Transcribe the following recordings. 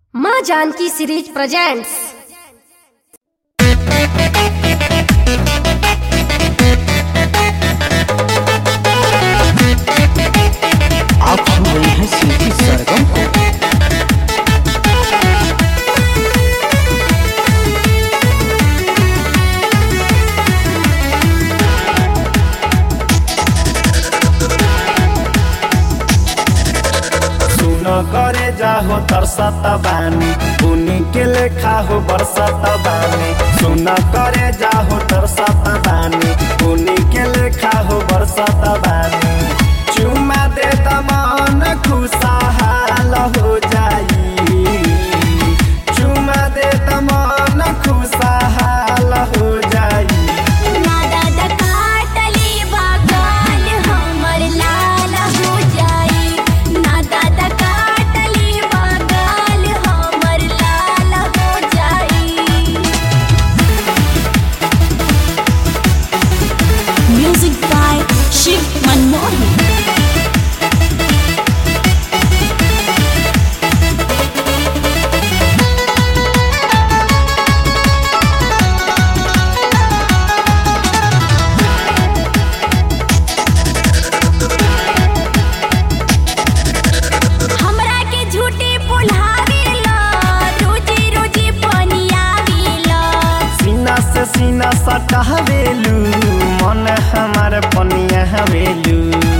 माँ Janaki series presents आप सुन रहे हैं शिल्पी सरगम को सुन करे जाहो तरसत बानी उनी के लेखा हो बरसत बानी सुन करे जाहो तरसत बानी उनी के लेखा हो बरसत बानी चुमा दे तमान खुशहाल हो जाई चुमा दे तमान खुशहाल हो जाई ना दादा काटली बागान हमर लाल हो जाई ना दादा काटली बागान हमर लाल हो जाई म्यूजिक बाय शिव मनमोहन हमरा के झूठी पुल्हावेला रोजी रोजी पनियावेला सीना से सीना सटावेलू मन हमार पनिया हवेलू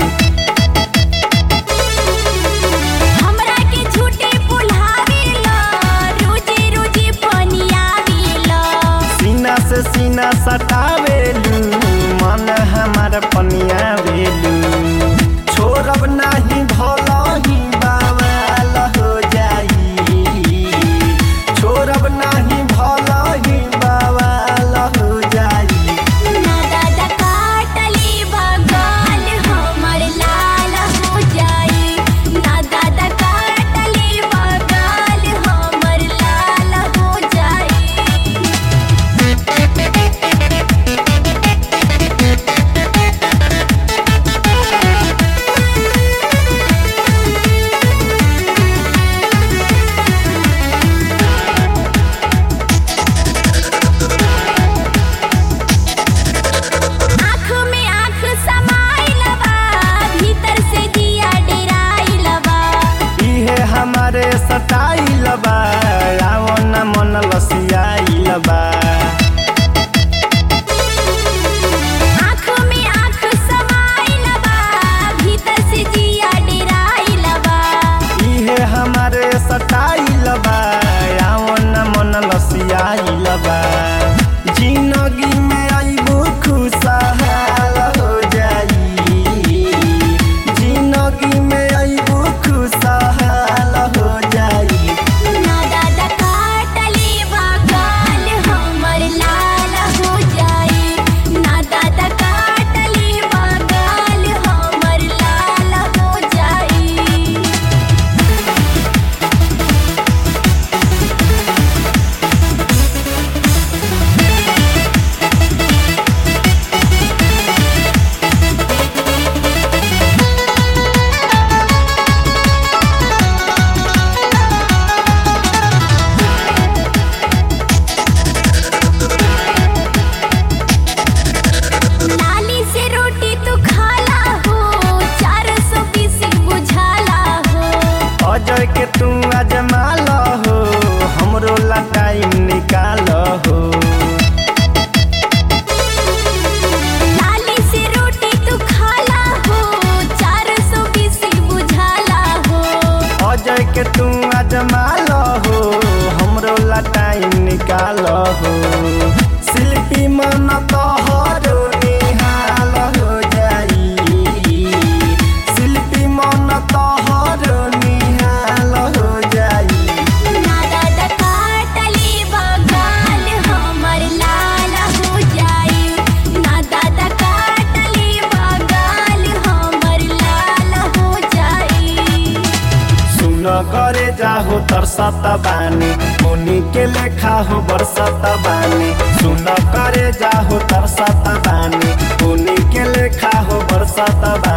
हमरा के झूठी पुल्हावेला रोजी रोजी पनियावेला सीना से सीना सटावेलू मन हमार पनिया वेलू छोड़ब नाही भलही बावल हो जाई छोड़ब नाही भलही बावल हो जाई ना दादा काटली बगाल हमर लाल हो जाई ना दादा काटली बगाल हमर लाल हो जाई आँख में आँख समाइल बा भीतर से दिया डेराइल बा इहे हमारे सटाइल बा आओ न मन लसियाइल बा आँख में आँख समाइल बा भीतर से दिया डेराइल बा इहे हमारे सटाइल बा आओ न मन लसियाइल बा जिंदगी में आइबो खुशहाल हो जाई जिंदगी में आइबो खुशहाल हो जाई ना दादा काटली बगाल हमर लाल हो जाई ना दादा काटली बगाल हमर लाल हो जाई लाली से रोटी तू खाला हो चार सौ बीस बुझाला हो अजय के तू अजमाल हो हमरो ला टाइम निकाल हो लाली से रोटी तू खाला हो चार सौ बीस बुझाला हो अजय के तू अजमाल हो हमरो ला टाइम निकाल हो शिल्पी मन तोहरो निहाल हो जाई शिल्पी मन तोहरो निहाल हो जाई ना दादा काटली बगाल हमर लाल हो जाई ना दादा काटली बगाल हमर लाल हो जाई सुन करे जाहो तरसत बानी मुनि के लेखा हो बरसत बानी सुन करे जाहो तरसत बानी मुनि के लेखा हो बरसत बानी